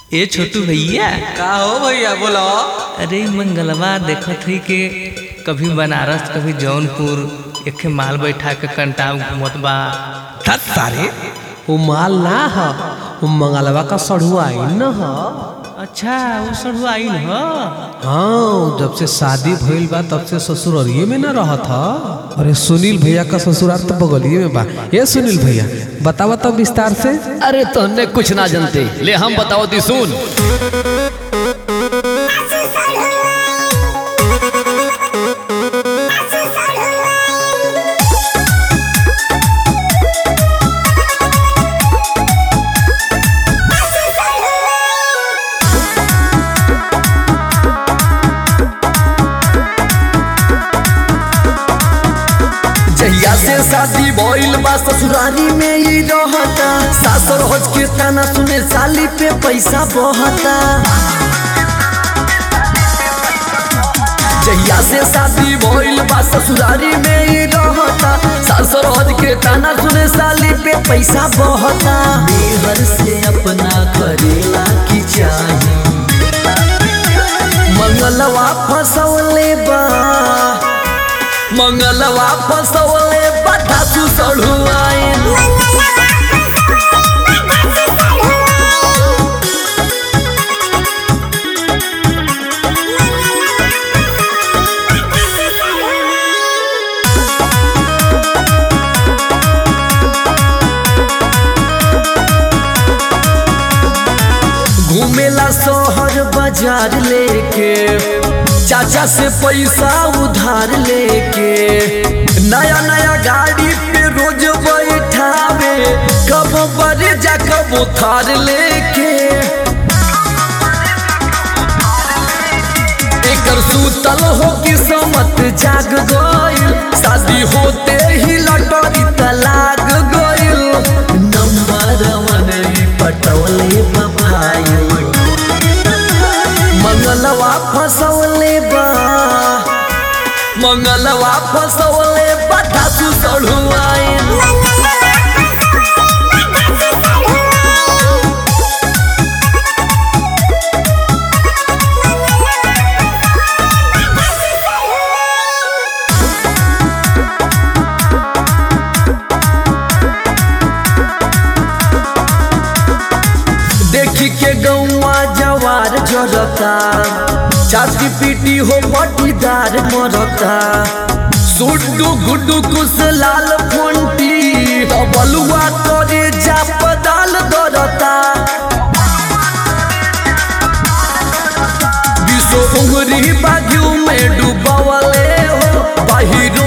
ए छोटू भैया का हो भैया बोलो अरे मंगलवा देखत हई के कभी बनारस कभी जौनपुर एक माल बैठा के कंटाव घूमत बा तत सारे वो माल ना ह वो मंगलवा का सढ़ुआ आई न ह अच्छा वो सड़ु आइल ह हाँ जब से शादी भइल बा तब से ससुररिये में न रहत ह अरे सुनील भैया का ससुराल तो बगलिए में बा ये सुनील भैया बतावा तब विस्तार से अरे तोहने कुछ ना जानते ले हम बताओ दी सुन जहिया से शादी भइल बा ससुरारी में ही रहता सासुर हज के ताना सुने साली पे पैसा बहता जहिया से शादी भइल बा ससुरारी में ही रहता सासुर हज के ताना सुने साली पे पैसा बहता मेहर से अपना करेला की चाही मंगलवा फसौले बा मंगलवा फसौले पटासु सड़ू आइन घूमेला शहर बाजार लेके चाचा से पैसा उधार लेके नया नया गाड़ी पे रोज बैठावे कब बड़े जा कब उधार लेके एकर सूतल हो कि समत जाग गइल शादी होते ही लटरी तलाक गइल नंबर वन ही पटौले बभाई मंगलवा फसौले बा मंगलवा फसौले पटासु सड़ू आइन देखी के गौवा जवार जरता छाती पीटी हो पटीदार मरता सुड्डू गुड्डू कुश लाल फोंटी बलुआ तोरे जा पदाल दरता विश्व उंगरी बाजू में डूबवले हो बाहिर